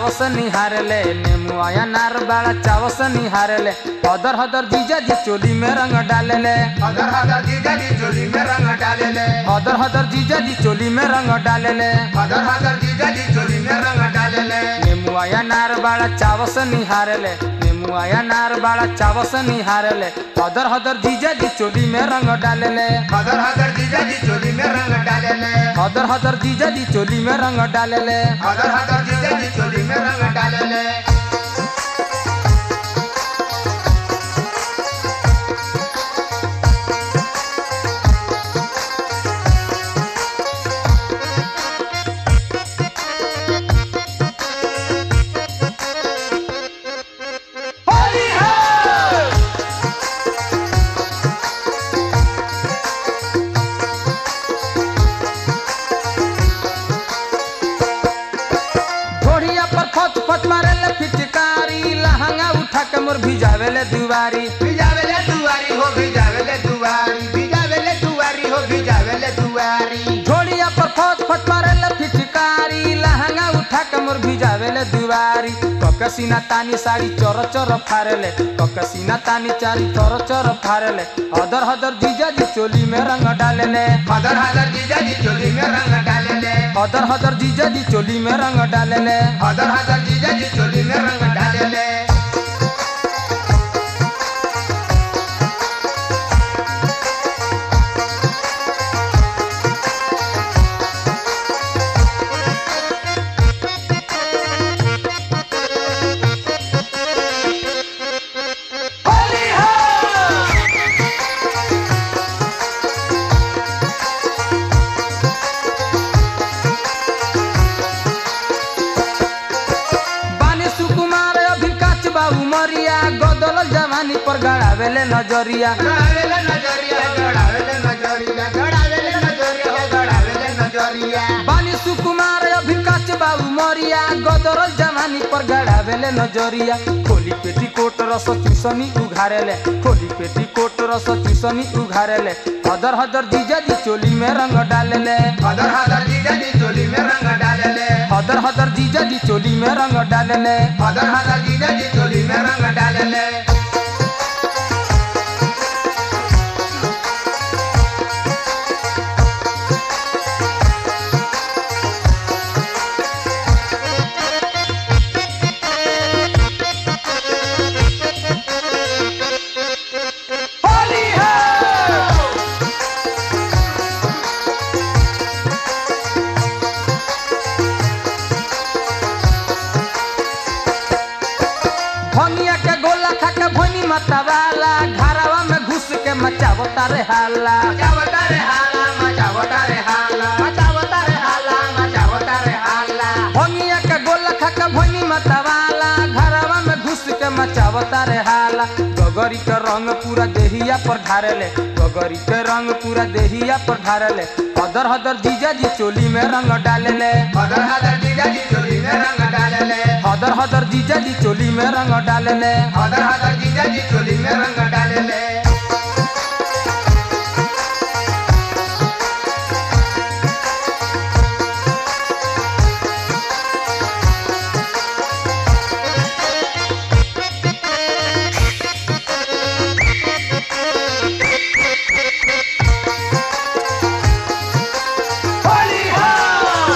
चावस निहारले नेमुआ अनार बड़ा चावस निहारले हदर हदर जीजा जी चोली में रंग डालेले हदर हदर जीजा जी चोली में रंग डालेले हदर हदर जीजा जी चोली में रंग डालेले हदर हदर जीजा जी चोली में रंग डालेले नेमुआ अनार बड़ा चावस निहारले नेमुआ अनार बड़ा चावस निहारले हदर हदर जीजा जी चोली में रंग डालेले हदर हदर जीजा जी चोली में रंग डालेले हदर हदर जीजा जी चोली में रंग डालेले हदर हदर जीजा जी चोली में रंग डालेले होली है घोड़िया पर फत फत मारेले फिचकारी लहंगा उठा के मोर भिजावेले दुवारी भिजावेले दुआरी हो भिजावेले दुआरी भिजावेले दुआरी हो भिजावेले दुआरी घोड़िया पर फत फत मारेले फिचकारी लहंगा उठा के मोर भिजावेले दुवारी ककसीना तानी साड़ी चर चर फारेले ककसीना तानी चारी चर चर फारेले हदर हदर जीजा जी चोली में रंग डालेले हदर हदर जीजा जी चोली में रंग डालेले हदर हदर जीजा जी चोली में रंग डालेले हदर हदर जीजा जी चोली में रंग डालेले होली है बानी सुकुमार अभी काच बाबू मरिया गदल जवानी पर गड़ावेले नजरिया गड़ावेले नजरिया गड़ावेले नजरिया गड़ावेले नजरिया गड़ावेले नजरिया बानी सुकुमार अभी काच बाबू मरिया गदल जवानी पर गड़ावेले नजरिया खोली पेटी कोट रस चूसनी उघारेले खोली पेटी कोट रस चूसनी उघारेले हदर हदर जीजा जी चोली में रंग डालेले हदर हदर जीजा जी चोली में रंग डालेले हदर हदर जीजा जी चोली में रंग डालेले हदर हदर जीजा जी चोली में रंग डालेले होली है भनिया के गोला खा के भनी मतवाला घरवा में घुस के मचावता रे हाला मचावता रे हाला मचावता रे हाला मचावता रे हाला मचावता रे हाला भनिया के गोला खा के भनी मतवाला घरवा में घुस के मचावता रे हाला गगरी के रंग पूरा देहिया पर ढारेले गगरी के रंग पूरा देहिया पर ढारेले हदर हदर जीजा जी चोली में रंग डालेले हदर हदर जीजा जी चोली में रंग डालेले हदर हदर जीजा जी चोली में रंग डालेले हदर हदर जीजा जी चोली में रंग डालेले होली है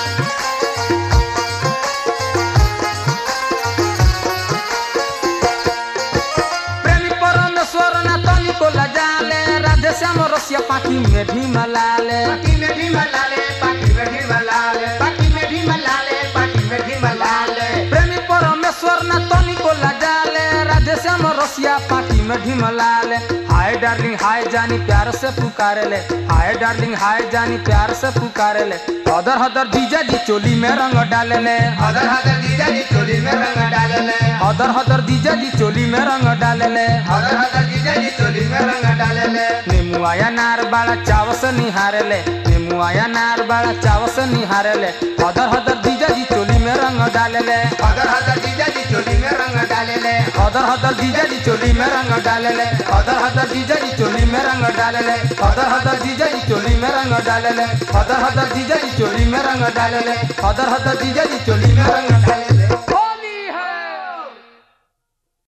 प्रेमी परमेश्वर ना तनिको लजाले राधे श्याम रसिया पाखी में भी मलाले पाकी में भी मलाले पाकी में भी मलाले पाकी में भी मलाले पाकी में भी मलाले प्रेमी परमेश्वर ना तनिको लजाले राधे श्याम रसिया पाखी में भी मलाले हाय डार्लिंग हाय जानी प्यार से पुकारेले हाय डार्लिंग हाय जानी प्यार से पुकारेले हदर हदर जीजा जी चोली में रंग डालेले हदर हदर जीजा जी चोली में रंग डालेले हदर हदर जीजा जी चोली में रंग डालेले हदर हदर जीजा जी चोली में रंग डालेले निमुआया नार बाड़ा चावस निहारेले निमुआया नार बाड़ा चावस निहारेले हदर हदर जीजा जी चोली में रंग डालेले हदर हदर जीजा जी चोली में रंग डालेले हदर हदर जीजा जी चोली में रंग डालेले हदर हदर जीजा जी चोली में रंग डालेले हदर हदर जीजा जी चोली में रंग डालेले हदर हदर जीजा जी चोली में रंग डालेले हदर हदर जीजा जी चोली में रंग डालेले